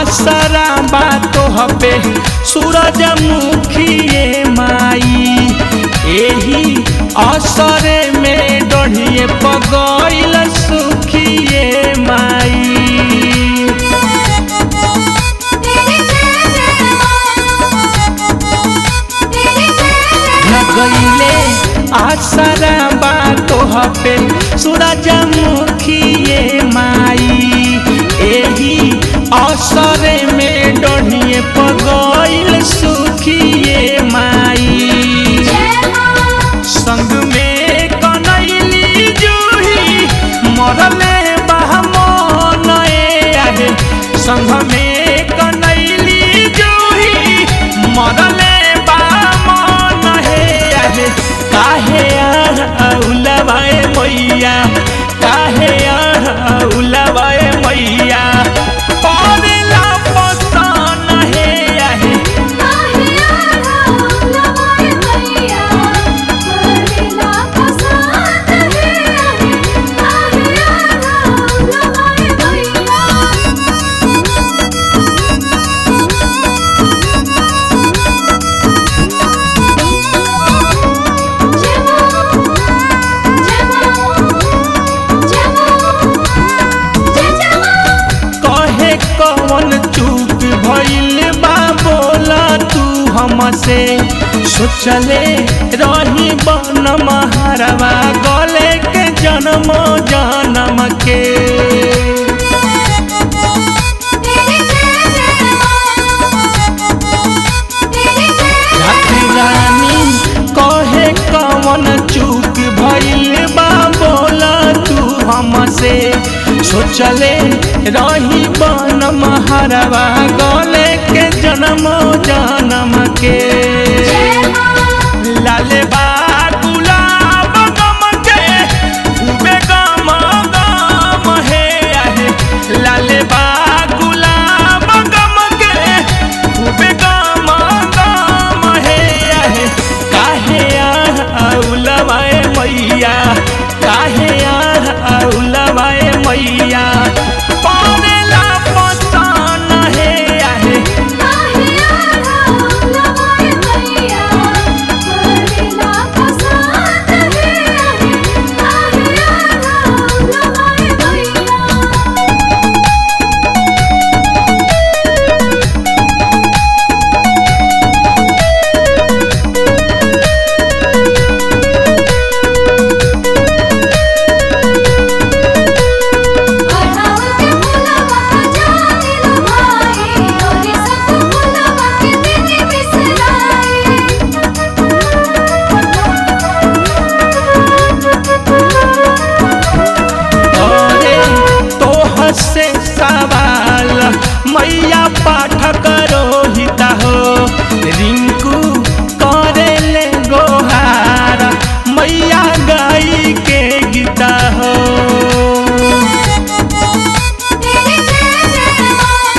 आसरा बातों पे सूरजमुखिए माई एही असरे में डढ़िए पगैल सुखिए माई तेरी जय जय तेरी जय लगैले आसरा बातों पे सूरजमुखिए माई एही असरे में डढ़िए पगैल सुखिए माई जय मां संग में कनैली जूही मरले बहमन आहे संग में कनैली जूही मरले बहमन हे आहे काहे उलवाए मैया काहे उलवाए मैया परेला पसन हे आहे काहिया राम लवाए मैया करेला पसंद है काहिया राम लवाए मैया जय मां जय मां जय मां जय जय मां कहे कौन चूक भइल बा बोला तू हमसे सोचले रही बन महारवा गले के जन्म जन्म के तेरी जय जय तेरी जय राती रानी कहे कौन चूक भइल बा बोला तू हमसे सोचले रही बन महारवा गले के जन्म जन्म के जय मां लाले बा गुलाब गम के खूबे गम गम हे आहे लाले बा गुलाब गम के खूबे गम गम हे आहे काहे उलवाए मैया काहे उलवाए मैया परेला पसन हे आहे काहिया राम लवाए मैया करेला पसंद है काहिया राम लवाए मैया अढ़ाव के फुलवा जाने लो भाई और सब फुलवा के दिन अरे तोह से सवाल मैया पाठ करो हिता हो रिंकू करे ले गोहार मैया गाई के गीता हो तेरी जय जय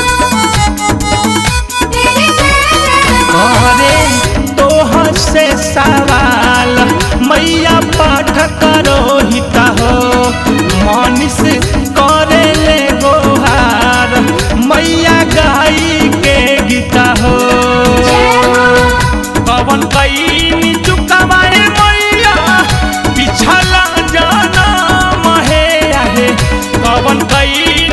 तेरी जय जय अरे तोह से सवाल मैया पाठ करो हिता हो मनीष करे ले गोहार मैया गाई के गीता हो पवन कई चुकावाए मैया पिछला जनम हे आहे पवन कई